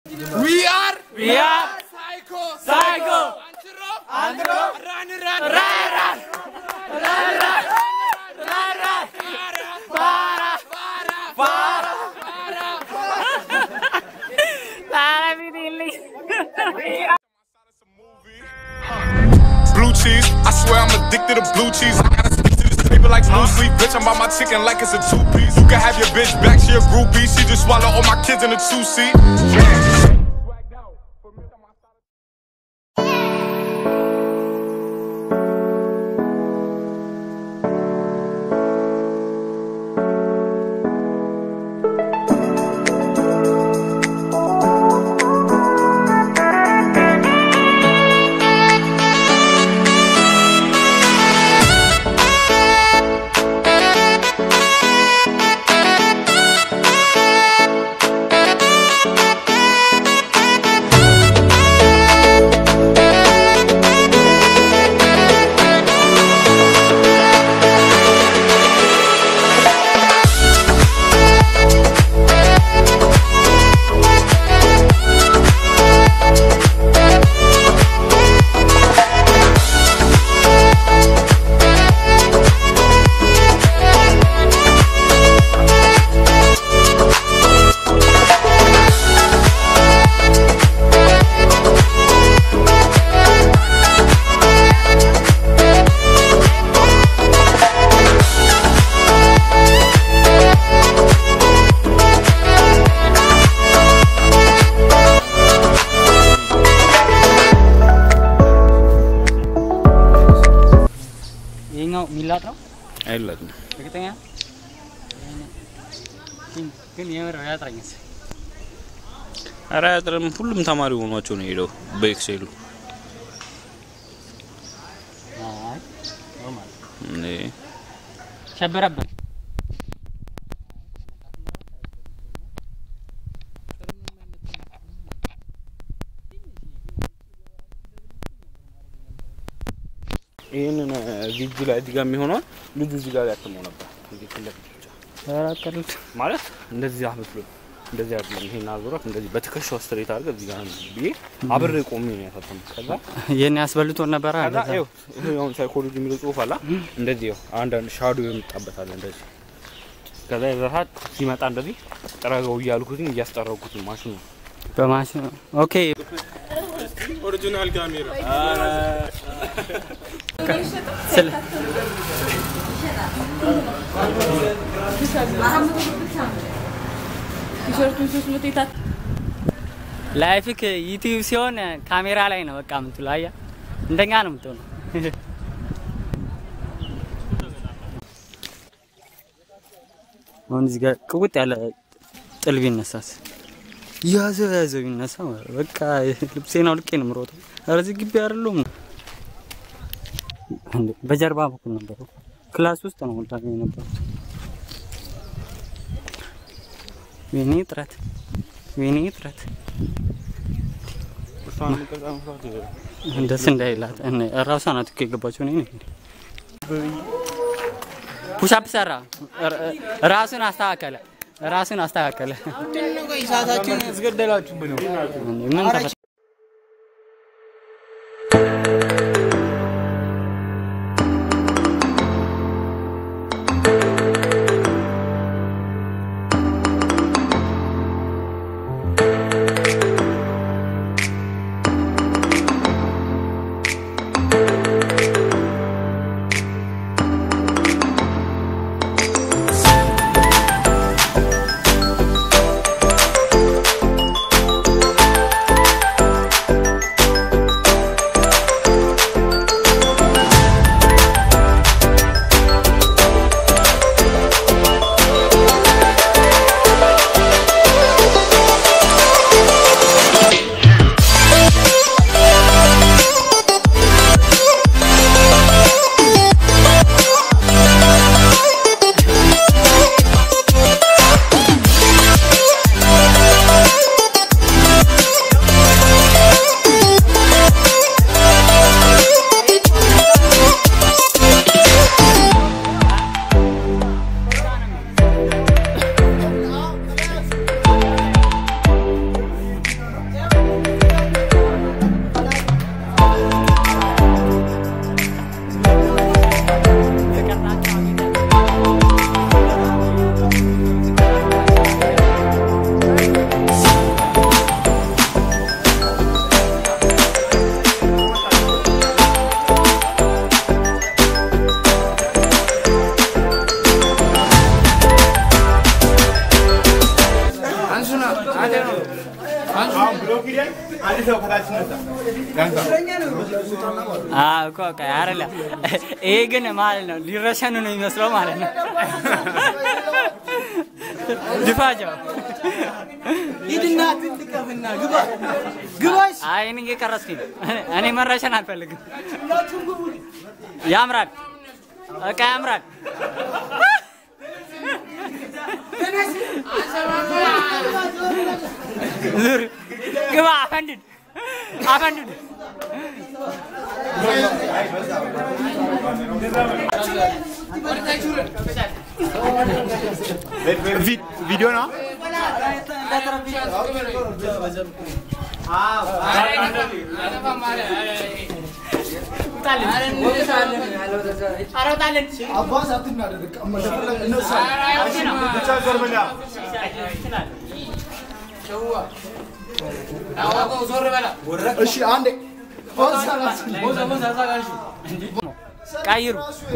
We are We are Psycho Psycho. Antro Antro. Run run Run, run. Run, run. Run, run. Para. Para. Para mi Dilly. Blue cheese, I swear I'm addicted to blue cheese. I gotta stick to this paper like blue sleep. Bitch, I'm on my chicken like it's a two piece. You can have your bitch back, she a groupie. She just swallow all my kids in a two seat. ይሄኛው ሚላጥ ነው አይላትም እርግጠኛ ግን- ግን የምር ያጥረኝስ ኧረ አያጥርም። ሁሉም ተማሪ ሆኗቸው ነው የሄደው በኤክሴሉ አይ ኖርማል እንዴ ሸበረብን ይህንን ቪጁ ላይ እዚህ ጋር የሚሆነውን ልጁ እዚህ ጋር ያትመው ነበር። እዚህ ፊት ለፊት ብቻ ተራቀሉት ማለት እንደዚህ አመስሎ እንደዚህ አይደለም። ይሄን አዙረት እንደዚህ በትከሻው ስትሬት አድርገህ እዚህ ጋር ብዬ አብሬ ቆሜ ነው ያሳተምኩት። ከዛ የኔ ያስበልቶን ነበረ ከዛ እንደዛ። ይኸው ይሄ አሁን ሳይኮሎጂ የሚለው ጽሁፍ አላ እንደዚህ ይኸው አንዳንድ ሻዶ የምጣበታል እንደዚህ ከዛ የዛ ሰዓት ሲመጣ እንደዚህ ጥረገው እያልኩትኝ እያስጠረጉትኝ ማሽኑ በማሽን ኦኬ ኦሪጂናል ካሜራ ስለ ቲሸርቱን ሶስት መቶ የታ ላይፍክ ዩቲዩብ ሲሆን ካሜራ ላይ ነው በቃ የምትውለው። አያ እንደኛ ነው የምትሆነው። አሁን እዚህ ጋር ቅውጥ ያለ ጥል ቢነሳስ ያዘው ያዘው ቢነሳ ማለት ነው። በቃ ልብሴን አውልቄ ነው የምሮጠው። ኧረ እዚህ ግቢ አይደለሁም እንዴ! በጀርባ በኩል ነበረው ክላስ ውስጥ ነው ወልዳ የነበረው። ወይኔ ጥረት ወይኔ ጥረት ደስ እንዳይላት እኔ- እራሷ ናት እኮ የገባችው። እኔ ነኝ ፑሻፕ ሰራ፣ ራ- ራሱን አስተካከለ፣ ራሱን አስተካከለ። ሰዓታችን ያስገደላችሁብን ነው። ምን ተፈ- አዎ እኮ በቃ አይደለም። ይሄ ግን ማለት ነው ሊረሸኑ ነው የሚመስለው ማለት ነው። ድፋቸው ሂድና ትልቀፍና ግባ ግባሽ አይ እኔ እየቀረስኩኝ ነው። እኔ መረሸን አልፈልግም። ያምራል፣ በቃ ያምራል። ዙር ግባ፣ አፈንድድ አፈንድድ። ቪዲዮ ነው እሺ አንዴ ቀይሩ።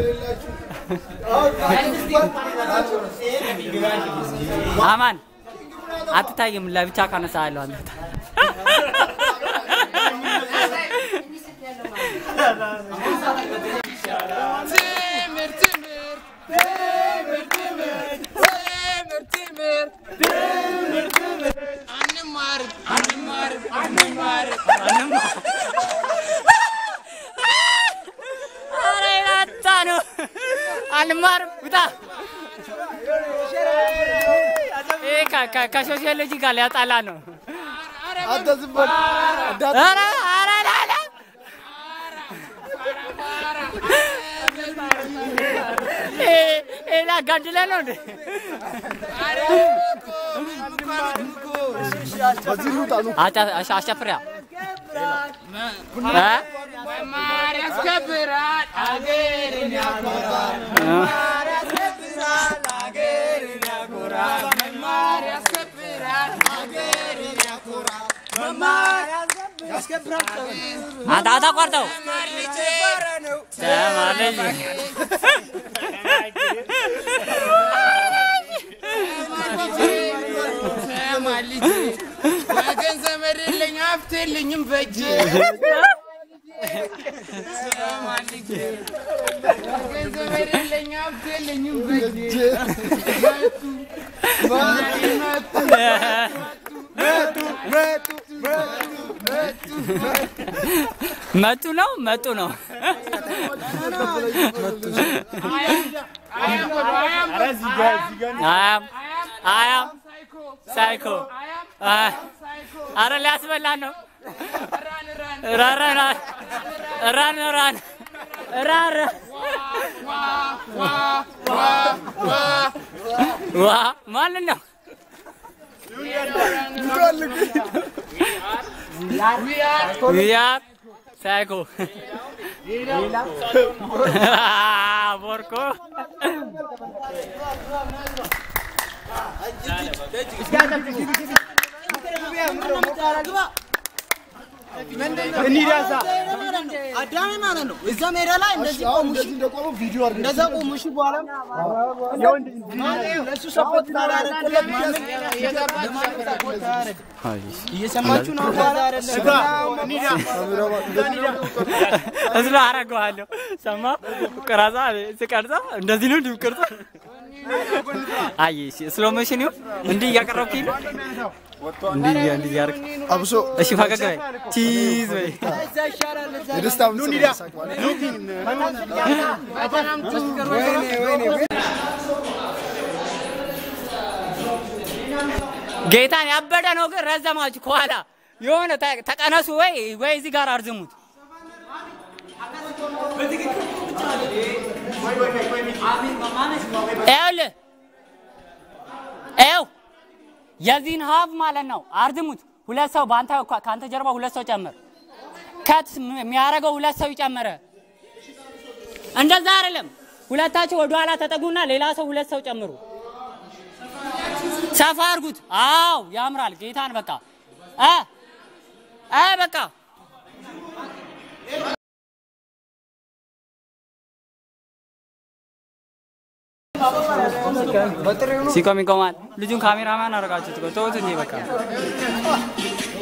አማን አትታይም። ለብቻ ካነሳ ያለው አንተ ትምህርት ትምህርት ትምህርት ትምህርት ትምህርት አንማርም አንማርም አንማርም ኧረ የናታ ነው። አንማርም ውጣ። ይሄ ከ- ከ- ከሶሲዮሎጂ ጋር ሊያጣላ ነው። አንተ ዝም በል እንዳት ኧረ ኧረ ላላ ይሄ ላጋድለ ነው እንዴ? በዚህ ልውጣ ነው አጫ- አሻ- አሻፍሪያ እ? መማር ያስከብራል አገርን ያኮራል መማር ያስከብራል አገርን ያኮራል መማር ያስከብራል አገርን ያኮራል መማር ያስከብራል አንተ አታቋርጠው። ተማር ልጄ ነው ተማር ልጄ። ተማር ልጄ ወገን ዘመድ የለኝ ሀብት የለኝም በእጄ ተማር ልጄ ወገን ዘመድ የለኝ ሀብት የለኝም በእጄ መጡ ነው መጡ ነው። አያም አያም ሳይኮ አ- አረ ሊያስበላን ነው። ራን ራን ራን ራን ራን ዋ ማንን ነው? ዊያር ሳይኮ ቦርኮ አዳሜ ማለት ነው። እዛ ሜዳ ላይ እንደዚህ አሁን ቆሙሽ፣ እንደዚህ እንደቆሙ ቪዲዮ አድርገን እንደዛ ቆሙሽ በኋላ ለእሱ ሰፖርት እናደርግለት ማንም ለማንም ሰፖርት አያደርግም። እየሰማችሁ ነው። ከዛ አይደለም እዝሎ አረገዋለሁ። ሰማ ቅረጻ ስቀርጻ እንደዚህ ነው እንዲሁ ቅርጻ አይ እሺ ስሎ ሞሽን ይሁን እንዲህ እያቀረብኩኝ ነው። እንዲህ እንዲህ እያደረግህ አብሶ እሺ ፈገግ በይ ቺዝ በይ እዛ ይሻላል። እዛ የደስታ ምስል መሳቅ ማለት ጌታን ያበደ ነው ግን ረዘማችሁ ከኋላ የሆነ ተ- ተቀነሱ ወይ ወይ እዚህ ጋር አርዝሙት። ይኸውልህ ይኸው የዚህን ሀብ ማለት ነው አርዝሙት። ሁለት ሰው በአንተ ከአንተ ጀርባ ሁለት ሰው ጨምር። ከት የሚያደርገው ሁለት ሰው ይጨመረ። እንደዛ አይደለም። ሁለታችሁ ወደ ኋላ ተጠጉና ሌላ ሰው ሁለት ሰው ጨምሩ። ሰፋ አድርጉት። አዎ ያምራል። ጌታን በቃ እ እ በቃ ሲቆም ይቆማል። ልጁን ካሜራማን አደረጋችሁት እኮ ተውት እንጂ በቃ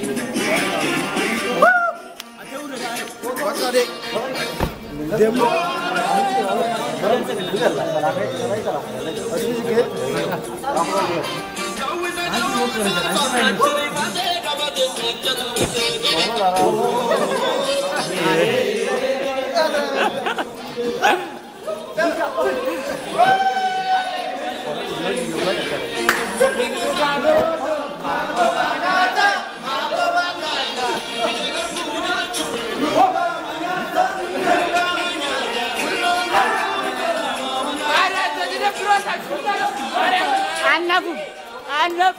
አነፉ አነፉ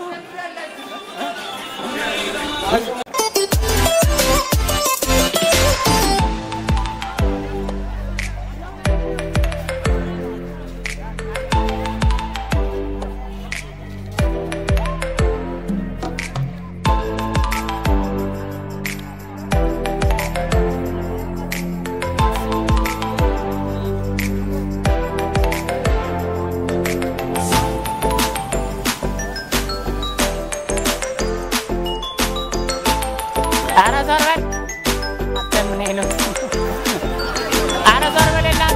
ኧረ ዞር በል አንተ ምን አይነት ኧረ ዞር በል የላት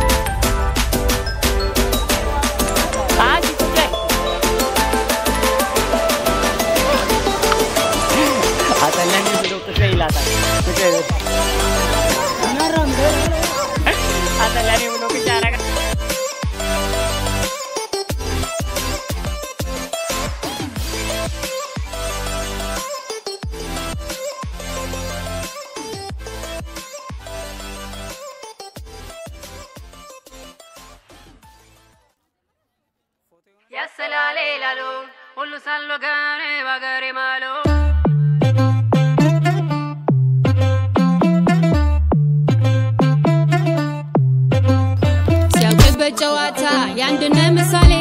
አንቺ ቁጭ በይ አጠለኝ ብሎ ቁጭ በይ ይላታል ቁጭ በይ አጠለኝ ብሎ ቁጭ ያደርጋል ያሰላሌ ላሉ ሁሉ ሳሎ ጋኔ ባገሬ ማሉ ሲያውቅበት ጨዋታ የአንድነት ምሳሌ